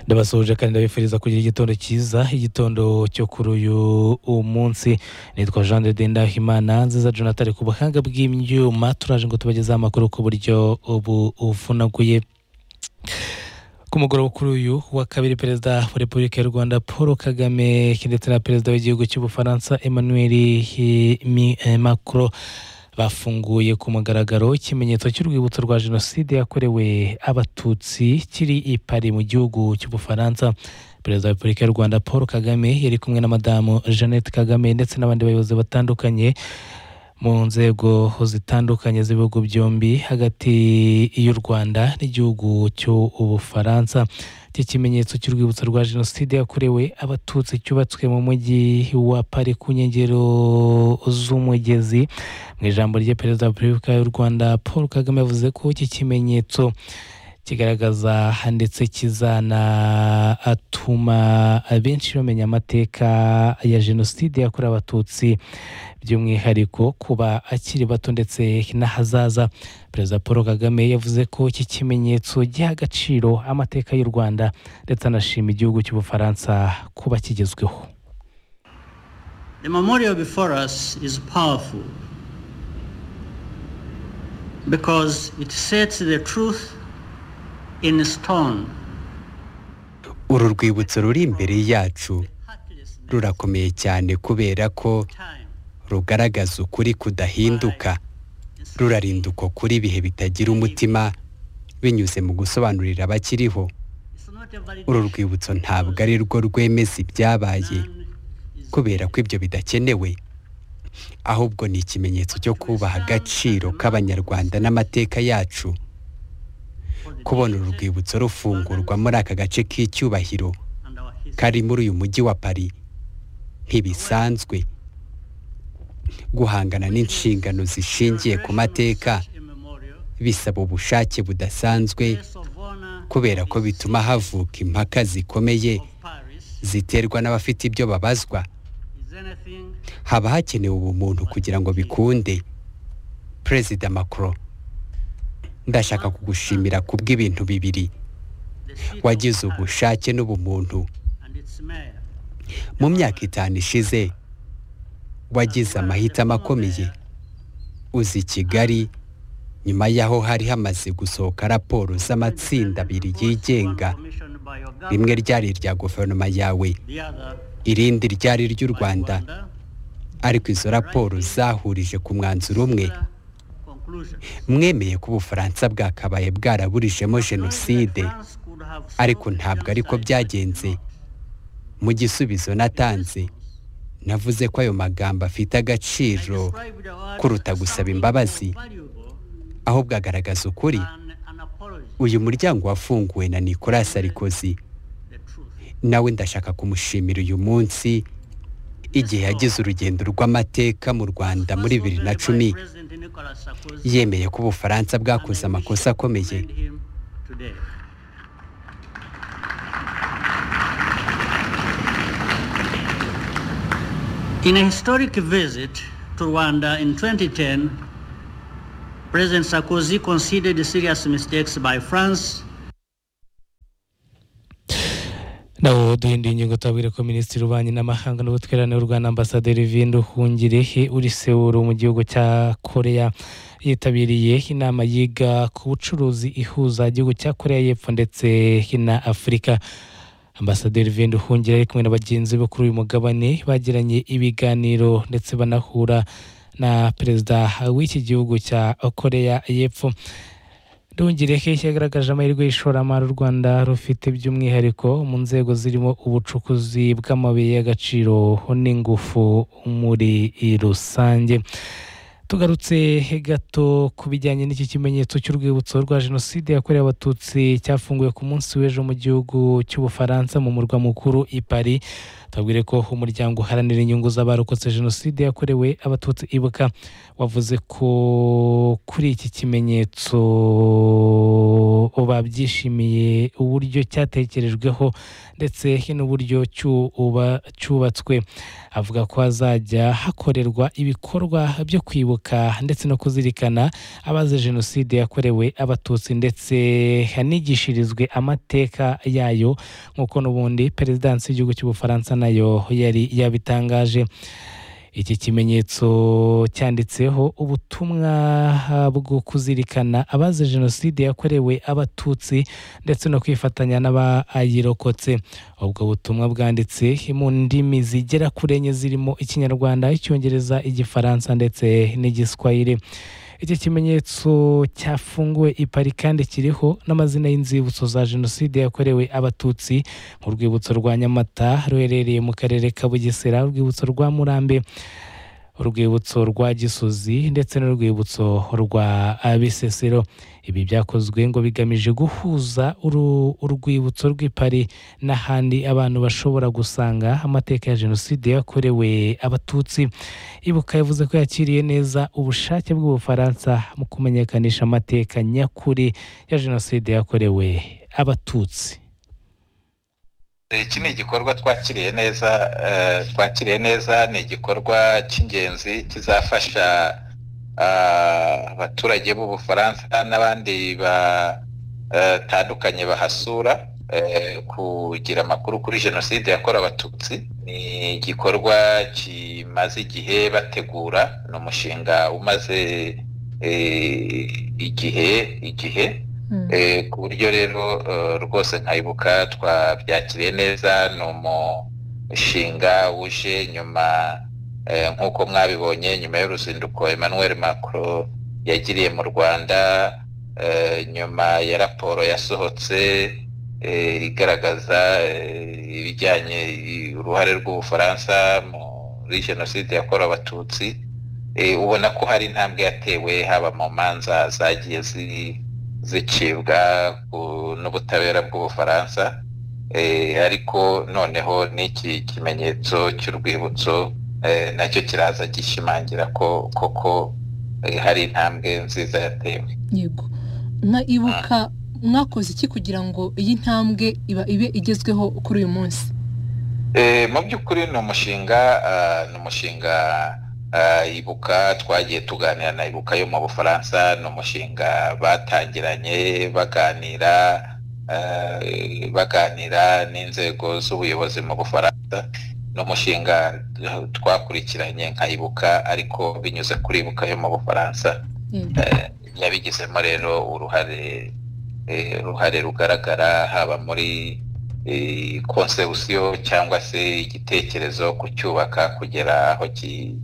ndabasoje kandi ndabifuriza kugira igitondo cyiza igitondo cyo kuri uyu munsi nitwa jean de dendahimana nziza jonathan ku buhanga bw'ibyuma turaje ngo tubagezeho amakuru ku buryo buvunaguye ku mugoroba kuri uyu wa kabiri perezida wa repubulika y'u rwanda paul kagame ndetse na perezida w'igihugu cy'ubufaransa emmanuel macron bafunguye ku mugaragaro ikimenyetso cy'urwibutso rwa jenoside yakorewe abatutsi kiri i pari mu gihugu cy'ubufaransa perezida wa repubulika y'u rwanda paul kagame yari kumwe na madamu jeannette kagame ndetse n'abandi bayobozi batandukanye mu nzego zitandukanye z'ibihugu byombi hagati y'u rwanda n'igihugu cy'ubufaransa iki kimenyetso cy'urwibutso rwa jenoside yakorewe abatutsi cyubatswe mu mujyi wa pari ku nkengero z'umugezi mu ijambo rye perezida wa repubulika y'u rwanda paul kagame yavuze ko iki kimenyetso kigaragaza ndetse kizanatuma abenshi bamenya amateka ya jenoside yakorewe abatutsi by'umwihariko kuba akiri bato ndetse n'ahazaza perezida paul kagame yavuze ko iki kimenyetso giha agaciro amateka y'u rwanda ndetse anashima igihugu cy'ubufaransa kuba kigezweho The memorial before us is powerful because it sets the truth in stone. uru rwibutso ruri imbere yacu rurakomeye cyane kubera ko rugaragaza ukuri kudahinduka rurarinda uko kuri ibihe bitagira umutima binyuze mu gusobanurira abakiriho uru rwibutso ntabwo ari rwo rwemeza ibyabaye kubera ko ibyo bidakenewe ahubwo ni ikimenyetso cyo kubaha agaciro k'abanyarwanda n'amateka yacu kubona uru rwibutso rufungurwa muri aka gace k'icyubahiro kari muri uyu mujyi wa pari ntibisanzwe guhangana n'inshingano zishingiye ku mateka bisaba ubushake budasanzwe kubera ko bituma havuka impaka zikomeye ziterwa n'abafite ibyo babazwa haba hakenewe ubumuntu kugira ngo bikunde perezida macron ndashaka kugushimira kubw'ibintu bibiri wagize ubushake n'ubumuntu mu myaka itanu ishize wagize amahitamo akomeye uzi kigali nyuma y'aho hari hamaze gusohoka raporo z'amatsinda abiri yigenga rimwe ryari irya guverinoma yawe irindi ryari ry'u rwanda ariko izo raporo zahurije ku mwanzuro umwe mwemeye ko ubufaransa bwakabaye bwaraburijemo jenoside ariko ntabwo ariko byagenze mu gisubizo natanze navuze ko ayo magambo afite agaciro kuruta gusaba imbabazi ahubwo agaragaza ukuri uyu muryango wafunguwe na nicolas sarikozy nawe ndashaka kumushimira uyu munsi igihe yagize urugendo rw'amateka mu rwanda muri bibiri na cumi yemeye ko ubufaransa bwakoze amakosa akomeye In a historic visit to Rwanda in 2010, President Sarkozy considered serious mistakes by France naho duhinduye ingingo tuhabwire ko minisitiri w'ububanyi n'amahanga n'ubutwererane w'u rwanda ambasaderi vindu hungirehe uri sewuru mu gihugu cya korea yitabiriye inama yiga ku bucuruzi ihuza igihugu cya korea y'epfo ndetse na afurika ambasaderi vindu hungira ari kumwe na bagenzi be kuri uyu mugabane bagiranye ibiganiro ndetse banahura na perezida w'iki gihugu cya korea y'epfo ndungireke cyagaragaje amahirwe y'ishoramari u rwanda rufite by'umwihariko mu nzego zirimo ubucukuzi bw'amabuye y'agaciro n'ingufu muri rusange tugarutse gato ku bijyanye n'iki kimenyetso cy'urwibutso rwa jenoside yakorewe abatutsi cyafunguwe ku munsi w'ejo mu gihugu cy'ubufaransa mu murwa mukuru i paris tubabwire ko umuryango uharanira inyungu z'abarokotse jenoside yakorewe abatutsi ibuka wavuze ko kuri iki kimenyetso babyishimiye uburyo cyatekerejweho ndetse n'uburyo cyubatswe avuga ko hazajya hakorerwa ibikorwa byo kwibuka ndetse no kuzirikana abaze jenoside yakorewe abatutsi ndetse hanigishirizwe amateka yayo nk'uko n'ubundi perezidansi y'igihugu cy'ubufaransa nayo yari yabitangaje iki kimenyetso cyanditseho ubutumwa bwo kuzirikana abaze jenoside yakorewe abatutsi ndetse no kwifatanya n'abayirokotse ubwo butumwa bwanditse mu ndimi zigera kuri enye zirimo ikinyarwanda icyongereza igifaransa ndetse n'igiswahili iki kimenyetso cyafunguwe ipari kandi kiriho n'amazina y'inzibutso za jenoside yakorewe abatutsi mu rwibutso rwa nyamata ruherereye mu karere ka bugesera urwibutso rwa murambe urwibutso rwa gisozi ndetse n'urwibutso rwa bisesero ibi byakozwe ngo bigamije guhuza urwibutso rw'ipari n'ahandi abantu bashobora gusanga amateka ya jenoside yakorewe abatutsi ibuka yavuze ko yakiriye neza ubushake bw'ubufaransa mu kumenyekanisha amateka nyakuri ya jenoside yakorewe abatutsi iki ni igikorwa twakiriye neza twakiriye neza ni igikorwa cy'ingenzi kizafasha abaturage b'ubufaransa n'abandi batandukanye bahasura kugira amakuru kuri jenoside yakorewe abatutsi ni igikorwa kimaze igihe bategura ni umushinga umaze igihe igihe ku buryo rero rwose nkayibuka twabyakiriye neza ni umushinga wuje nyuma nk'uko mwabibonye nyuma y'uruzinduko Emmanuel Macron yagiriye mu rwanda nyuma ya raporo yasohotse igaragaza ibijyanye uruhare rw'ubufaransa muri jenoside yakorewe abatutsi ubona ko hari intambwe yatewe haba mu manza zagiye ziri zicibwa n'ubutabera bw'ubufaransa ariko noneho n'iki kimenyetso cy'urwibutso nacyo kiraza gishimangira ko koko hari intambwe nziza yatewe yego ibuka mwakoze iki kugira ngo iyi ntambwe ibe igezweho kuri uyu munsi mu by'ukuri ni umushinga ni umushinga ibuka twagiye tuganira na ibuka yo mu bufaransa ni umushinga batangiranye baganira baganira n'inzego z'ubuyobozi mu bufaransa ni umushinga twakurikiranye nka ibuka ariko binyuze kuri ibuka yo mu bufaransa yabigizemo rero uruhare uruhare rugaragara haba muri konsewusiyo cyangwa se igitekerezo ku cyubaka kugera aho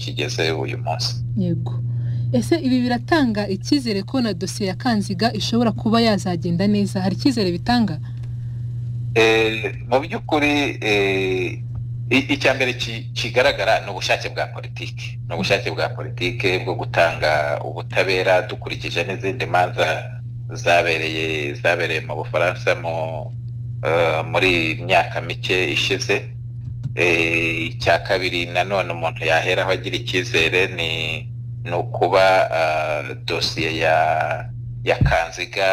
kigeze uyu munsi yego ese ibi biratanga icyizere ko na dosiye ya kanziga ishobora kuba yazagenda neza hari icyizere bitanga mu by'ukuri icya mbere kigaragara ni ubushake bwa politiki ni ubushake bwa politiki bwo gutanga ubutabera dukurikije n'izindi manza zabereye zabereye mu bufaransa mu muri myaka mike ishize icya kabiri nanone umuntu yaheraho agira icyizere ni ukuba dosiye ya kanziga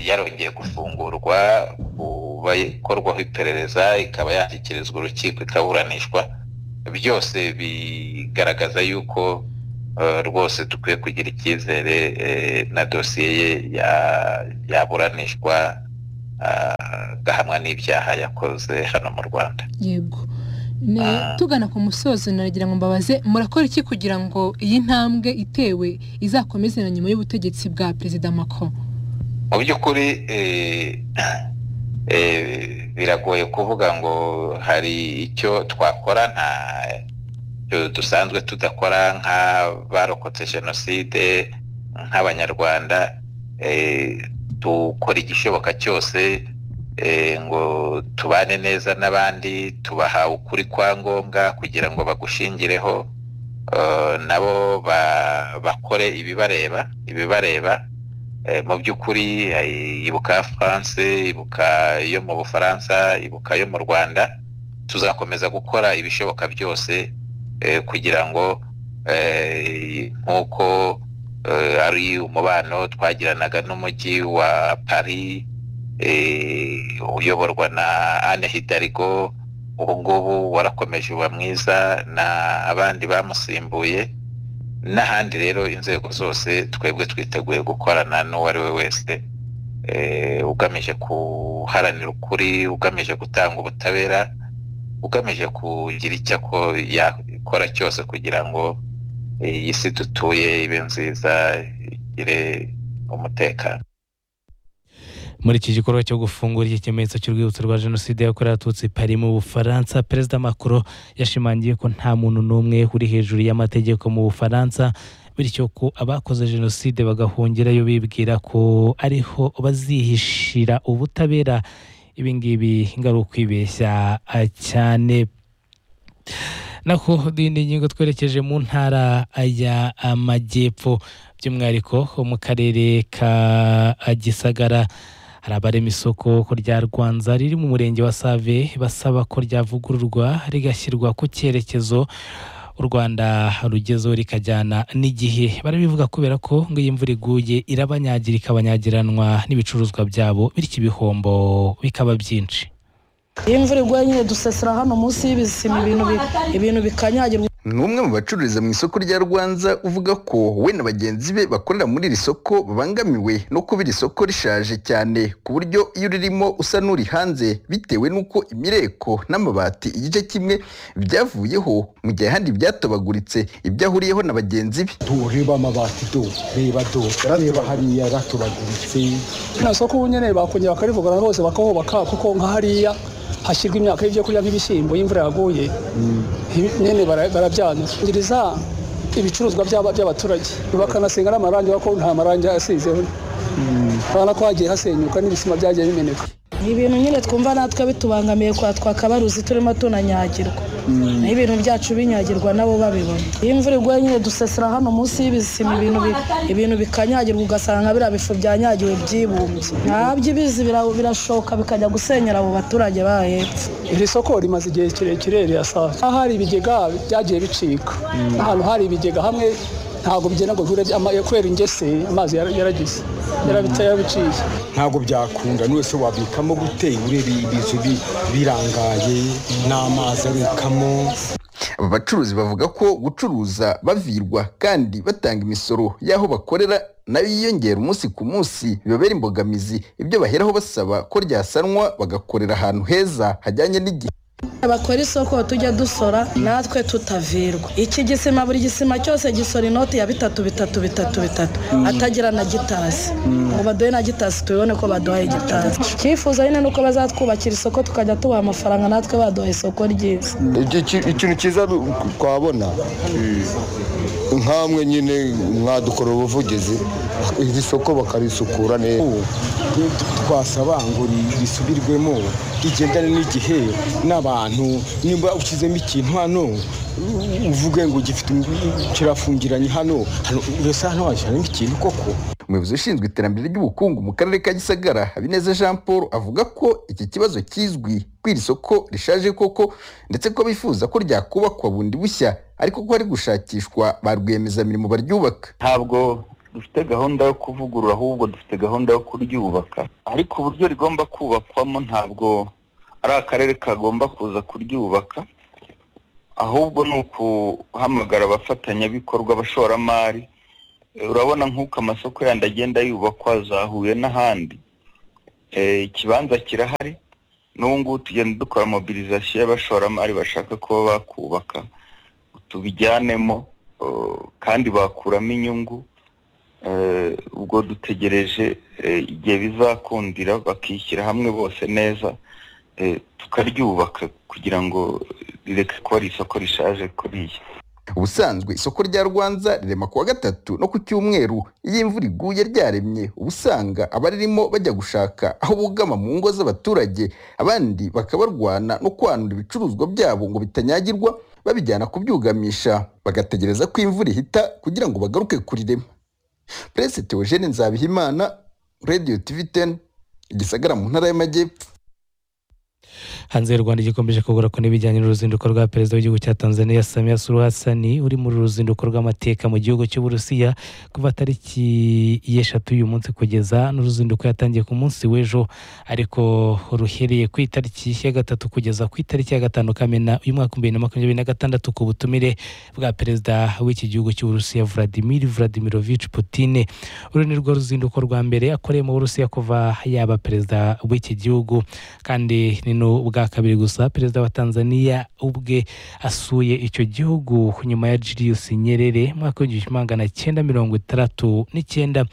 yarongeye gufungurwa kuba ikorwaho iperereza ikaba yashyikirizwa urukiko ikaburanishwa byose bigaragaza yuko rwose dukwiye kugira icyizere na dosiye ye yaburanishwa agahamwa n'ibyaha yakoze hano mu rwanda yego tugana ku musozo naragira ngo mbabaze murakora iki kugira ngo iyi ntambwe itewe izakomeze na nyuma y'ubutegetsi bwa perezida Macron mu by'ukuri biragoye kuvuga ngo hari icyo twakora nta dusanzwe tudakora nk'abarokotse jenoside nk'abanyarwanda dukora igishoboka cyose ngo tubane neza n'abandi tubaha ukuri kwa ngombwa kugira ngo bagushingireho nabo bakore ibibareba ibibareba mu by'ukuri ibuka france ibuka yo mu bufaransa ibuka yo mu rwanda tuzakomeza gukora ibishoboka byose kugira ngo nk'uko ari umubano twagiranaga n'umujyi wa paris uyoborwa na anne hidarigo ubu ngubu warakomeje uba mwiza na abandi bamusimbuye n'ahandi rero inzego zose twebwe twiteguye gukorana n'uwo ari we wese ugamije guharanira ukuri ugamije gutanga ubutabera ugamije kugira icyo yakora cyose kugira ngo iyi si dutuye ibe nziza igire umutekano muri iki gikorwa cyo gufungura iki kimenyetso cy'urwibutso rwa jenoside yakorewe abatutsi pari mu bufaransa perezida macron yashimangiye ko nta muntu n'umwe uri hejuru y'amategeko mu bufaransa bityo ko abakoze jenoside bagahungirayo bibwira ko ariho bazihishira ubutabera ibi ngibi ari ukwibeshya cyane naho n'indi ngingo twerekeje mu ntara ya amajyepfo by'umwihariko mu karere ka gisagara hari abarema isoko ko rya rwanza riri mu murenge wa save basaba ko ryavugururwa rigashyirwa ku cyerekezo u rwanda rugezeho rikajyana n'igihe barabivuga kubera ko ngo iyi mvura iguye irabanyagira ikabanyagiranwa n'ibicuruzwa byabo bityo ibihombo bikaba byinshi iyo imvura iguye nyine dusasira hano munsi y'ibisima ibintu bikanyagirwa ni umwe mu bacururiza mu isoko rya rwanza uvuga ko we na bagenzi be bakorera muri iri soko babangamiwe no kuba iri soko rishaje cyane ku buryo iyo ririmo usa n'uri hanze bitewe n'uko imireko n'amabati igice kimwe byavuyeho mu gihe ahandi byatobaguritse ibyo ahuriyeho na bagenzi be reba amabati do reba do reba hariya ratobaguritse nta soko ubu nyine bakongera bakarivugana hose bakahubaka kuko nka hariya hashyirwa imyaka y'ibyo kurya nk'ibishyimbo y'imvura yaguye nyine barabyanangiriza ibicuruzwa by'abaturage bakanasenga n'amarangi kuko nta marangi asizeho urabona ko hagiye hasenyuka n'ibisima byagiye bimeneka ni ibintu nyine twumva natwe bitubangamiye kwa twakabaruzi turimo tunanyagirwa naho ibintu byacu binyagirwa nabo babibona iyo imvura iguye nyine dusasira hano munsi y'ibisima ibintu bikanyagirwa ugasanga biriya bifu byanyagiwe byibumbye ntabyo ibizi birashoka bikajya gusenyera abo baturage ba hepfo iri soko rimaze igihe kirekire rirasaza aho hari ibigega byagiye bicika ahantu hari ibigega hamwe ntabwo bigenda ngo bihure kubera ingese amazi yaragize yarabiciye ntabwo byakunda n'uwese wabikamo gute urebe ibizu birangaye n'amazi abikamo aba bacuruzi bavuga ko gucuruza bavirwa kandi batanga imisoro y'aho bakorera nayo yiyongera umunsi ku munsi bibabera imbogamizi ibyo baheraho basaba ko ryasanwa bagakorera ahantu heza hajyanye n'igihe abakora isoko tujya dusora natwe tutavirwa iki gisima buri gisima cyose gisora inoti ya bitatu bitatu bitatu bitatu atagira na gitasi ngo baduhe na gitasi tubibone ko baduhaye igitasi cyifuza nyine nuko bazatwubakira isoko tukajya tubaha amafaranga natwe baduha isoko ryiza ikintu cyiza twabona nkamwe nyine mwadukora ubuvugizi iri soko bakarisukura neza twasaba ngo risubirwemo rigendane n'igihe n'abantu nimba ushyizemo ikintu hano uvuge ngo kirafungiranye hano mbese hano washyiramo ikintu koko umuyobozi ushinzwe iterambere ry'ubukungu mu karere ka gisagara habineza jean paul avuga ko iki kibazo kizwi ko iri soko rishaje koko ndetse ko bifuza ko ryakubakwa bundi bushya ariko ko hari gushakishwa ba rwiyemezamirimo baryubaka ntabwo dufite gahunda yo kuvugurura ahubwo dufite gahunda yo kuryubaka ariko uburyo rigomba kubakwamo ntabwo ari akarere kagomba kuza kuryubaka ahubwo ni ukuhamagara abafatanyabikorwa abashoramari urabona nk'uko amasoko yandi agenda yubakwa za huye n'ahandi ikibanza kirahari n'ubu ngubu tugenda dukora mobilizasiyo y'abashoramari bashaka kuba bakubaka tubijyanemo kandi bakuramo inyungu ubwo dutegereje igihe bizakundira bakishyira hamwe bose neza tukaryubaka kugira ngo rireke kuba ari isoko rishaje kuriya ubusanzwe isoko rya rwanza rirema kuwa gatatu no ku cyumweru iyo imvura iguye ryaremye uba usanga abaririmo bajya gushaka aho bugama mu ngo z'abaturage abandi bakabarwana no kwanura ibicuruzwa byabo ngo bitanyagirwa babijyana kubyugamisha bagategereza ko imvura ihita kugira ngo bagaruke kurirema perezida teogene nzabihimana radiyo tivi teni igisagara mu ntara y'amajyepfo hanze y'u rwanda gikomeje kugaruka n'ibijyanye n'uruzinduko rwa perezida w'igihugu cya tanzania samiya suru hasani uri muri ruzinduko rw'amateka mu gihugu cy'uburusiya kuva tariki y'eshatu y'uyu munsi kugeza n'uruzinduko yatangiye ku munsi w'ejo ariko ruhereye ku itariki ya gatatu kugeza ku itariki ya gatanu kamena uyu mwaka wa bibiri na makumyabiri na gatandatu ku butumire bwa perezida w'iki gihugu cy'uburusiya vladimir vladimirovich putine uru ni rwo ruzinduko rwa mbere akoreye mu burusiya kuva yaba perezida w'iki gihugu kandi ni n'ubwa kabiri gusa perezida wa tanzania ubwe asuye icyo gihugu nyuma ya julius nyerere mu mwaka w'igihumbi kimwe magana cyenda mirongo itandatu n'icyenda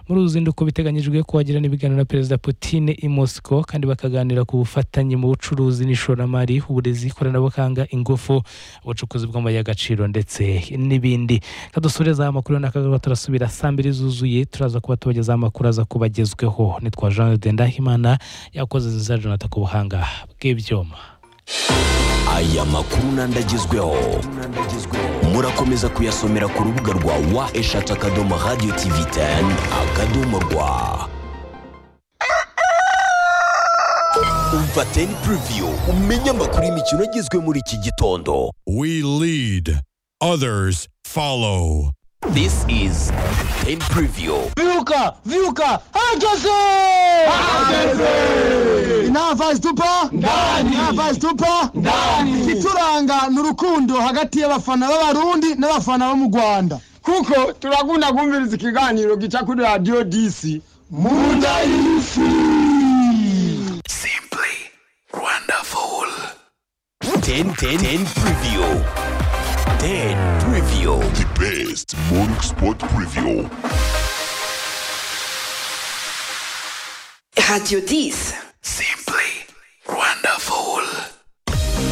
muri uru ruzinduko biteganyijwe ko hagirana ibiganiro na perezida Putin i moscow kandi bakaganira ku bufatanye mu bucuruzi n'ishoramari uburezi ikoranabuhanga ingufu ubucukuzi bw'amabuye y'agaciro ndetse n'ibindi kadusure za makuru n'akagaruka turasubira saa mbiri zuzuye turaza kuba tubagezaho amakuru aza kuba agezweho nitwa jean de ndahimana yakoze nziza jonathan ku buhanga bw'ibyuma aya makuru n'andi agezweho murakomeza kuyasomera ku rubuga rwa wa eshatu akadomo radiyo tivi teni akadomo rwa umva teni puriviyu umenye amakuru y'imikino agezwe muri iki gitondo We lead, others follow. This is Ten Preview. Viuka! Viuka! Herkese! inavazi tupa ndani inavazi tupa ndani igituranga ni urukundo hagati y'abafana b'abarundi n'abafana bo mu rwanda kuko turakunda kumviriza ikiganiro gica kuri radiyo disi munda y'isi Wonderful. Ten Ten Ten Preview. Ten Preview. The best morning sport preview. Radio 10.